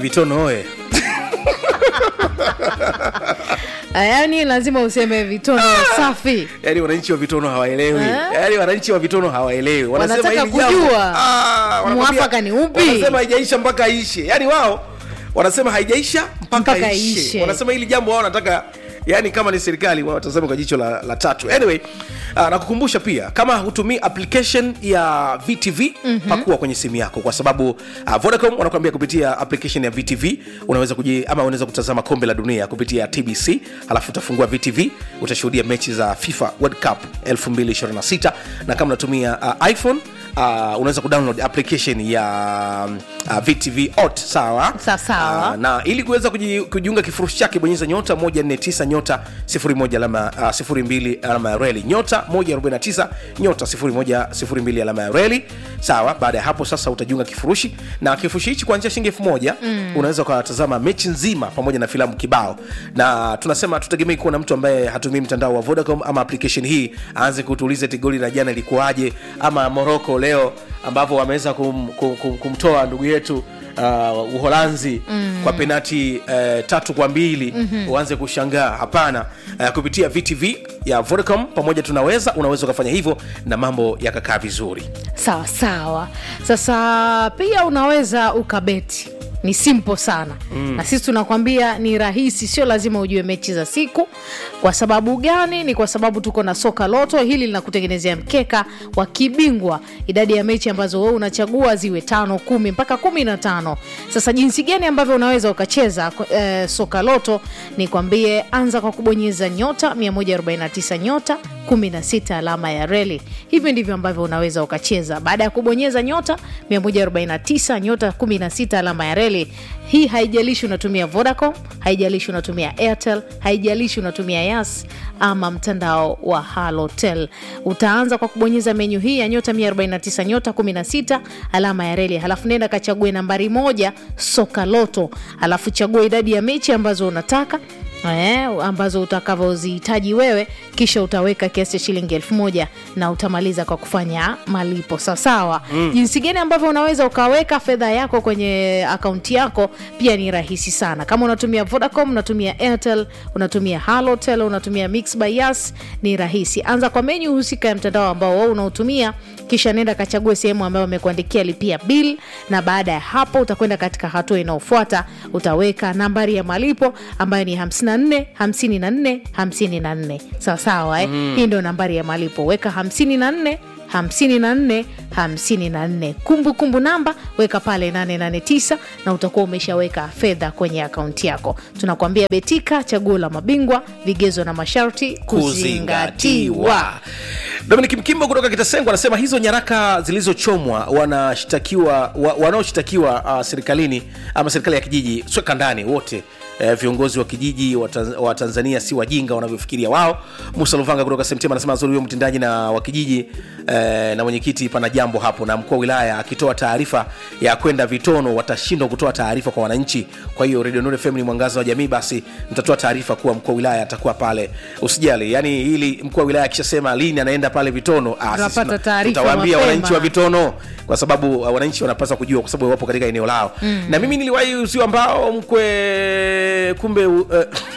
vitono oye yaani lazima useme vitono safi yaani wananchi wa vitono hawaelewi Eh? yaani wananchi wa vitono hawaelewi Wanasema Wanataka hili jambo- kujua Ah, wanakwambia- mwafaka ni upi? wanasema haijaisha mpaka ishe yaani wao wanasema haijaisha mpaka, Mpaka ishe. ishe. wanasema hili jambo wao wanataka yani kama ni serikali wao watazame kwa jicho la, la tatu anyway uh, nakukumbusha pia kama hutumii application ya vtv mm-hmm. pakua kwenye simu yako kwa sababu uh, vodacom wanakuambia kupitia application ya vtv unaweza kuji, ama unaweza kutazama kombe la dunia kupitia tbc halafu utafungua vtv utashuhudia mechi za fifa world cup 2026 na kama unatumia uh, iphone uh, unaweza kudownload application ya uh, vtv ot sawa Sa- sawa. Ah, na ili kuweza kuji- kujiunga kifurushi chake bonyeza nyota 149 nyota 01 alama uh, 02 alama ya reli nyota 149 nyota 01 02 alama ya reli sawa baada ya hapo sasa utajiunga kifurushi na kifurushi hichi kuanzia shilingi elfu moja mm. unaweza ukatazama mechi nzima pamoja na filamu kibao na tunasema tutegemei kuwa na mtu ambaye hatumii mtandao wa vodacom ama application hii aanze kutuuliza eti goli la jana ilikuwaje ama moroko leo ambapo wameweza kum, kum, kum, kumtoa ndugu yetu uh, uholanzi mm. kwa penati uh, tatu kwa mbili mm-hmm. uanze kushangaa hapana uh, kupitia vtv ya vodacom pamoja tunaweza unaweza ukafanya hivyo na mambo yakakaa vizuri sawa sawa sasa pia unaweza ukabeti ni simple sana mm. na sisi tunakwambia ni rahisi sio lazima ujue mechi za siku kwa sababu gani ni kwa sababu tuko na soka loto hili linakutengenezea mkeka wa kibingwa idadi ya mechi ambazo wewe unachagua ziwe tano kumi mpaka kumi na tano sasa jinsi gani ambavyo unaweza ukacheza eh, soka loto ni kwambie anza kwa kubonyeza nyota 149 nyota 16 alama ya reli hivi ndivyo ambavyo unaweza ukacheza baada ya kubonyeza nyota 149 nyota 16 alama ya reli hii haijalishi unatumia vodacom haijalishi unatumia airtel haijalishi unatumia yas ama mtandao wa halotel utaanza kwa kubonyeza menyu hii ya nyota 149 nyota 16 alama ya reli halafu nenda kachague nambari moja soka loto halafu chagua idadi ya mechi ambazo unataka Eh, ambazo utakavyozihitaji wewe kisha utaweka kiasi cha shilingi elfu moja na utamaliza kwa kufanya malipo sawasawa mm. jinsi gani ambavyo unaweza ukaweka fedha yako kwenye akaunti yako pia ni rahisi sana kama unatumia vodacom unatumia airtel unatumia halotel unatumia mix by yas ni rahisi anza kwa menyu husika ya mtandao ambao wewe unaotumia kisha nenda kachague sehemu ambayo amekuandikia lipia bill na baada ya hapo utakwenda katika hatua inayofuata utaweka nambari ya malipo ambayo ni 54 54 54 sawasawa eh? mm. hii ndio nambari ya malipo weka 54 54 54 kumbukumbu namba weka pale 889 na utakuwa umeshaweka fedha kwenye akaunti yako tunakuambia betika chaguo la mabingwa vigezo na masharti kuzingatiwa dominik mkimbo kutoka kitasengo anasema hizo nyaraka zilizochomwa wanashtakiwa wa, wanaoshtakiwa uh, serikalini ama serikali ya kijiji sweka ndani wote eh, viongozi wa kijiji wa, Tanz- wa tanzania si wajinga wanavyofikiria wao musa luvanga kutoka semtema anasema zuri huyo mtendaji na wa kijiji eh, na mwenyekiti pana jambo hapo na mkuu wa wilaya akitoa taarifa ya kwenda vitono watashindwa kutoa taarifa kwa wananchi kwa hiyo radio Nuru fm ni mwangaza wa jamii basi mtatoa taarifa kuwa mkuu wa wilaya atakuwa pale usijali yani ili mkuu wa wilaya akishasema lini anaenda pale vitono ah, sisi Tunapata tuna- taarifa tutawaambia mapema. wananchi wa vitono kwa sababu uh, wananchi wanapaswa kujua kwa sababu wapo katika eneo lao mm. na mimi niliwahi usio ambao mkwe kumbe uh,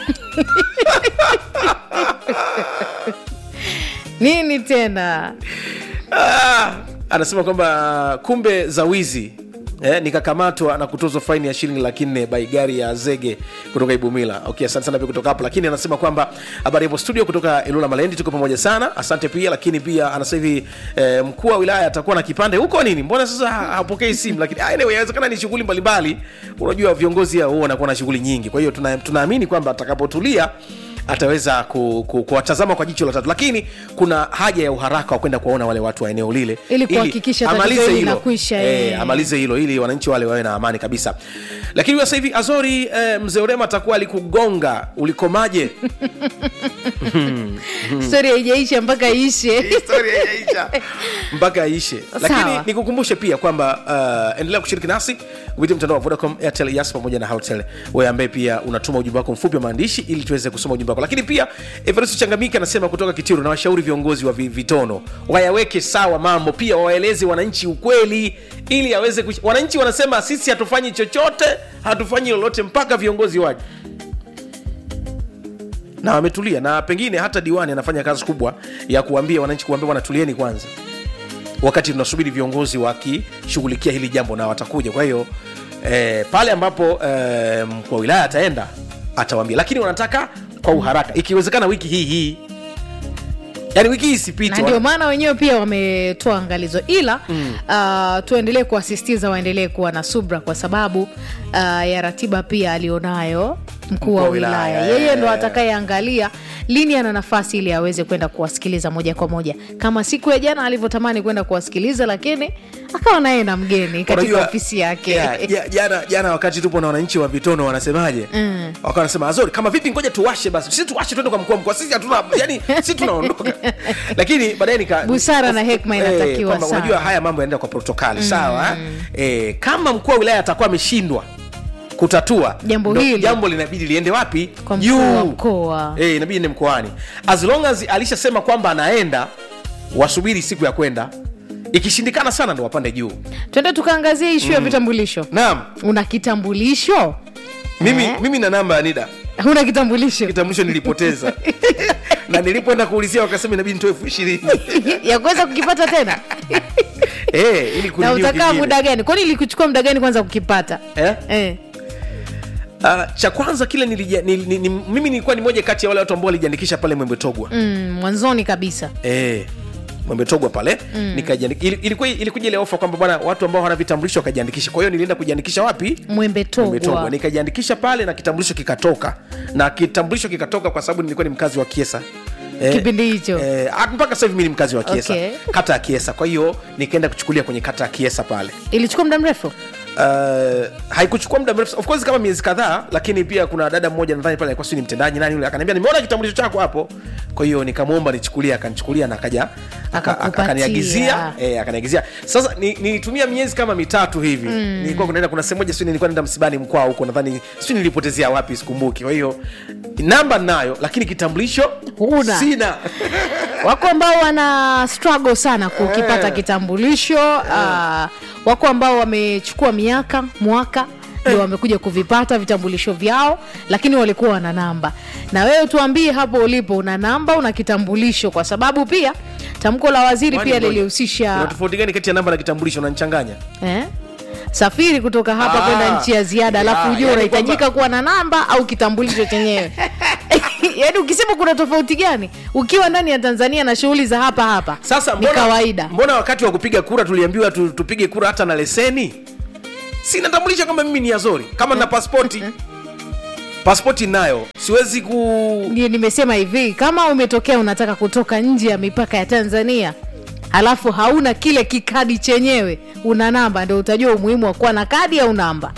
nini tena ah, anasema kwamba kumbe za wizi Eh, nikakamatwa na kutozwa faini ya shilingi laki nne by gari ya zege kutoka ibumila okay asante sana pia kutoka hapo lakini anasema kwamba habari hapo studio kutoka ilula malendi tuko pamoja sana asante pia lakini pia anasema hivi eh, mkuu wa wilaya atakuwa na kipande huko nini mbona sasa ha- hapokei simu lakini ah, anyway inawezekana ni shughuli mbalimbali unajua viongozi hao huwa wanakuwa na shughuli nyingi kwa hiyo tuna- tunaamini kwamba atakapotulia ataweza ku- ku- kuwatazama kwa jicho la tatu lakini kuna haja ya uharaka wa kwenda kuwaona wale watu wa eneo lile Ili kuhakikisha tatizo amalize hili hilo. linakwisha, Eh, eh. amalize hilo ili wananchi wale wawe na amani kabisa lakini huyo sasa hivi azori eh, mzee urema atakuwa alikugonga ulikomaje stori haijaisha mpaka ishe Historia haijaisha mpaka aishe lakini Sawa. nikukumbushe pia kwamba uh, endelea kushiriki nasi kupitia mtandao wa vodacom airtel yas pamoja na hotel wewe ambaye pia unatuma ujumbe wako mfupi wa maandishi ili tuweze kusoma ujumbe wako kwako lakini pia everest changamike anasema kutoka kitiru na washauri viongozi wa vi- vitono wayaweke sawa mambo pia wawaeleze wananchi ukweli ili aweze kush... wananchi wanasema sisi hatufanyi chochote hatufanyi lolote mpaka viongozi waje na wametulia na pengine hata diwani anafanya kazi kubwa ya kuambia wananchi kuambia wanatulieni kwanza wakati tunasubiri viongozi wakishughulikia hili jambo na watakuja kwa hiyo eh, pale ambapo eh, mkuu wa wilaya ataenda atawaambia lakini wanataka kwa uharaka ikiwezekana wiki hii hii yaani wiki hii na isipite ndio maana wenyewe pia wametoa angalizo ila mm. uh, tuendelee kuwasisitiza waendelee kuwa na subra kwa sababu uh, ya ratiba pia alionayo mkuu wa wilaya yeye ndo atakayeangalia lini ana nafasi ili aweze kwenda kuwasikiliza moja kwa moja kama siku ya jana alivyotamani kwenda kuwasikiliza lakini akawa naye na mgeni katika Unajua, ofisi yake ya- ya- jana jana wakati tupo na wananchi wa vitono wanasemaje Mm. wakawa wanasema azori kama vipi ngoja tuwashe basi sisi tuwashe tuende kwa mkuu wa mkoa sisi hatuna yani sisi tunaondoka lakini baadaye nika Busara na hekma Eh, inatakiwa kwamba sana. unajua haya mambo yanaenda kwa protokali sawa eh, kama mkuu wa wilaya atakuwa ameshindwa kutatua Jambo ndo hili. jambo linabidi liende wapi Kwa mkuu wa mkoa. eh, inabidi ende mkoani as long as alishasema kwamba anaenda wasubiri siku ya kwenda ikishindikana sana ndo wapande juu twende tukaangazia ishu ya vitambulisho naam una kitambulisho mimi, Eh? mimi na namba ya nida una kitambulisho kitambulisho nilipoteza na nilipoenda kuulizia wakasema inabidi nitoe elfu ishirini ya kuweza kukipata tena eh, ili na kurenew utakaa kingine. muda gani kwani ilikuchukua muda gani kwanza kukipata eh? eh. Uh, cha kwanza kile nilija, nil, ni, ni, mimi nilikuwa ni moja kati ya wale watu ambao walijiandikisha pale mwembetogwa mm, mwanzoni kabisa eh, mwembetogwa pale mm. ilikuwa ilikuja ile ofa kwamba bwana watu ambao hawana vitambulisho wakajiandikisha kwa hiyo nilienda kujiandikisha wapi mwembe Mwembetogwa. togwa nikajiandikisha pale na kitambulisho kikatoka na kitambulisho kikatoka kwa sababu nilikuwa ni mkazi wa kiesa Eh, Kipindi hicho. eh, ah, mpaka sasa hivi mi ni mkazi wa kiesa Okay. kata ya kiesa kwa hiyo nikaenda kuchukulia kwenye kata ya kiesa pale ilichukua muda mrefu uh, haikuchukua muda mrefu of course kama miezi kadhaa lakini pia kuna dada mmoja nadhani pale alikuwa sijui ni mtendaji nani yule akaniambia nimeona kitambulisho chako hapo kwa hiyo nikamwomba nichukulie akanichukulia na akaja aka- aka- Akakupatia. akaniagizia eh, akaniagizia sasa ni- nilitumia miezi kama mitatu hivi mm. nilikuwa kunaenda kuna sehemu moja sijui nilikuwa naenda msibani mkwaa huko nadhani sijui nilipotezea wapi sikumbuki kwa hiyo namba nayo lakini kitambulisho Huna. sina wako ambao wana struggle sana kukipata Eh. kitambulisho uh, wako ambao wamechukua miaka mwaka ndio wamekuja kuvipata vitambulisho vyao lakini walikuwa wana namba na wewe tuambie hapo ulipo una namba una kitambulisho kwa sababu pia tamko la waziri Kwani pia ngoja, lilihusisha kuna tofauti gani kati ya namba na kitambulisho unanichanganya eh? safiri kutoka hapa Ah. kwenda nchi ya ziada alafu Ah, ujue yani unahitajika kwamba- kuwa na namba au kitambulisho chenyewe yaani ukisema kuna tofauti gani ukiwa ndani ya tanzania na shughuli za hapa hapa sasa ni mbona, kawaida mbona wakati wa kupiga kura tuliambiwa tu, tupige kura hata na leseni si natambulisha kwamba mimi ni azori kama na paspoti paspoti nayo siwezi ku ndio nimesema hivi kama umetokea unataka kutoka nje ya mipaka ya tanzania alafu hauna kile kikadi chenyewe una namba ndio utajua umuhimu wa kuwa na kadi au namba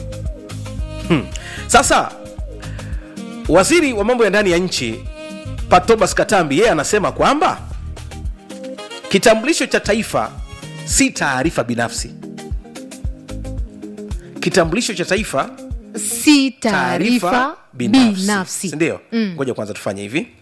sasa waziri wa mambo ya ndani ya nchi patobas katambi yeye anasema kwamba kitambulisho cha taifa si taarifa binafsi kitambulisho cha taifa si taarifa binafsi sindio ngoja kwanza tufanye hivi